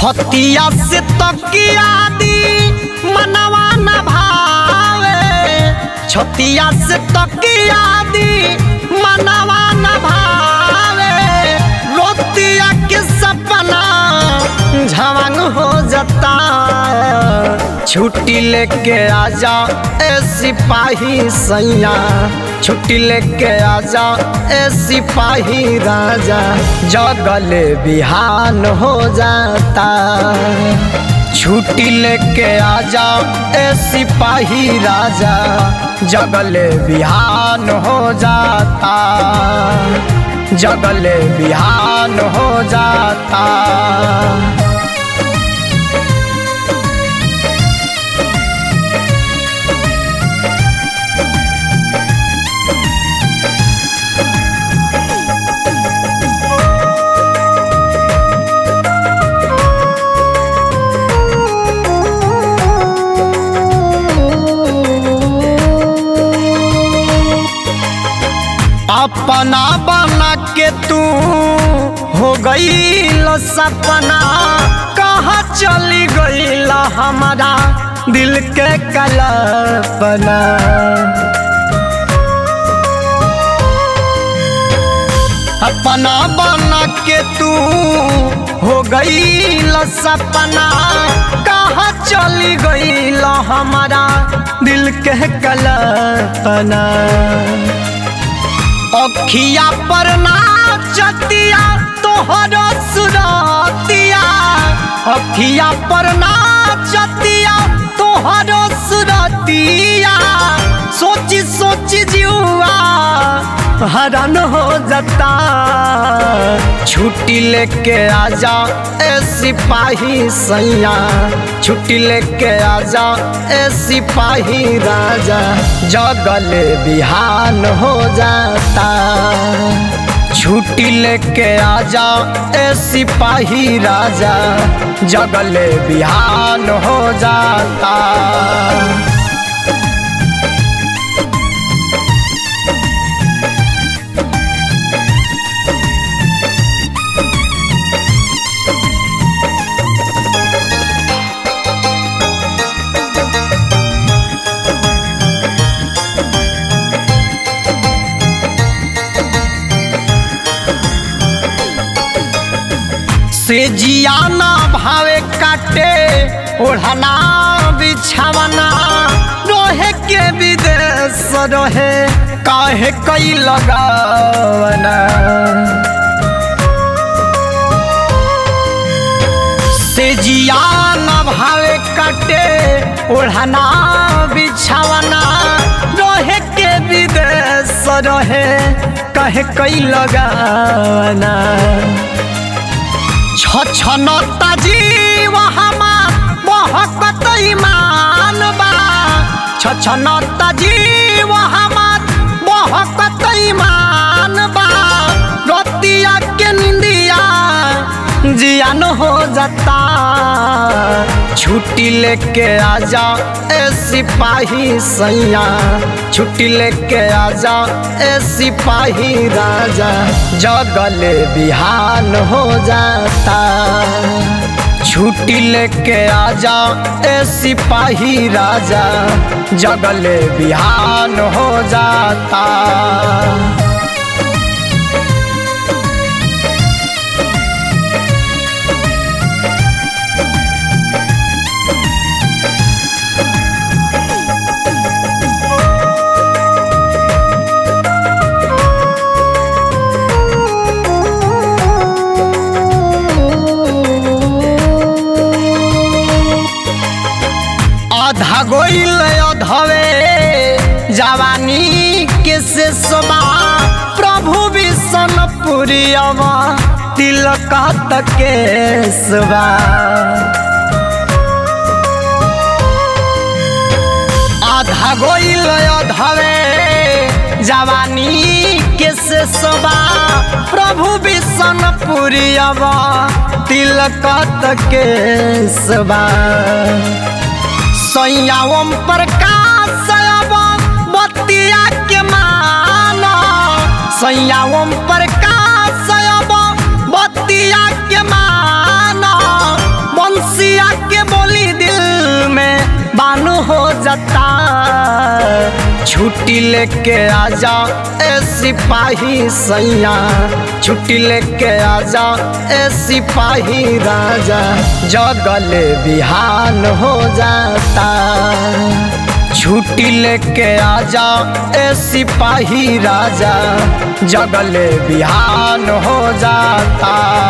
छतिया से तकिया दी मनवा न भावे छतिया से तकिया दी मनवा न भावे रोतिया के सपना झवंग हो जाता छुट्टी लेके आजा ए सिपाही सैया छुट्टी लेके आजा ए सिपाही राजा जगले बिहान हो जाता छुट्टी लेके आजा ए सिपाही राजा जगले बिहान हो जाता जगले बिहान हो जाता अपना बना के तू हो गई सपना कहाँ चली गई हमारा दिल के कल्पना अपना बना के तू हो गई सपना कहाँ चली गई हमारा दिल के कल्पना अखिया पर नाचतिया तोहर सुरतिया अखिया पर नाचतिया तोहर सुरतिया सोची सोची जुआ हरण हो जाता छुट्टी लेके आजा ए सिपाही सैया छुट्टी लेके आजा ए सिपाही राजा जगले बिहान हो जाता छुट्टी लेके आजा ए सिपाही राजा जगले बिहान हो जाता से जियाना भावे काटे ओढ़ना बिछावना रोहे के विदेश रहे काहे कई लगावना से जियाना भावे काटे ओढ़ना बिछावना रोहे के विदेश रहे काहे कई लगावना छछनता जीव हमार बहकत ईमान बा छछनता जीव हमार बहकत ईमान बा रतिया के निंदिया जियान हो जाता छुट्टी लेके आजा ए सिपाही सैया छुट्टी लेके आजा ए सिपाही राजा जगले बिहान हो जाता छुट्टी लेके आजा ए सिपाही राजा जगले बिहान हो जाता आधा गोइल अधवे जवानी के से सोबा प्रभु विष्ण पुरियवा तिलक के सुबा आधा गोइल अधवे जवानी के से सोबा प्रभु विष्ण पुरियवा तिलक के सुबा सैया ओम प्रकाश बतिया के मान सैया ओम प्रकाश बतिया के मान हो जाता छुट्टी लेके आजा ए सिपाही सैया छुट्टी लेके आजा ए सिपाही राजा जगले बिहान हो जाता छुट्टी लेके आजा ए सिपाही राजा जगले बिहान हो जाता